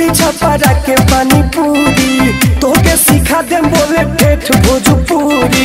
दी छपरा के पानी पूरी तोके सिखा दे बोले ठेठ भोजपुरी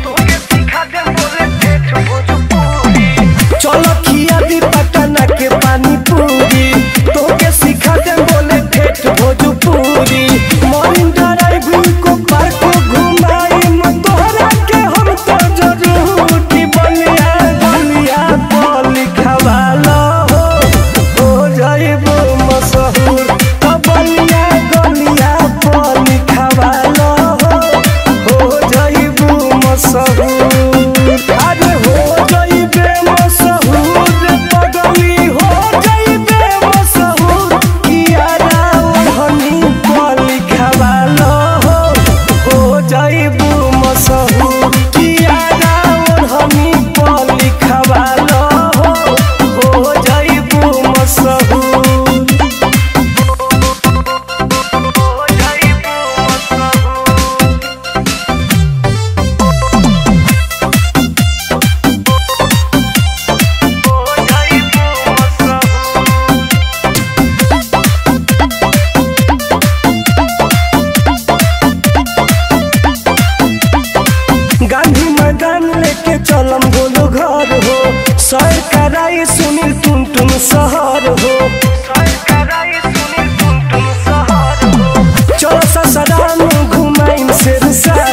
चलो खिया दी पटना के पानी पूरी तोके सिखा दे बोले ठेठ भोजपुरी मॉर्निंग ड्राइव को पार्क घुमाई तोहरा के हम तो जरूर की बलिया बलिया तो लिखवालो हो हो जाइबो मशहूर तो बलिया गलिया तो लिखवालो हो हो जाइबो मशहूर अरे हो जाइबे मशहूर पगली हो जाइबे मशहूर कियारा ओढ़नी पर लिखवालो हो हो जाइबो मशहूर कियारा ओढ़नी पर लिखवालो हो हो जाइबो मशहूर गांधी मैदान लेके चलम बोलो घर हो सर कराई सुनील टुन टुन शहर हो चलो ससुराल में घुमाई शेर शाह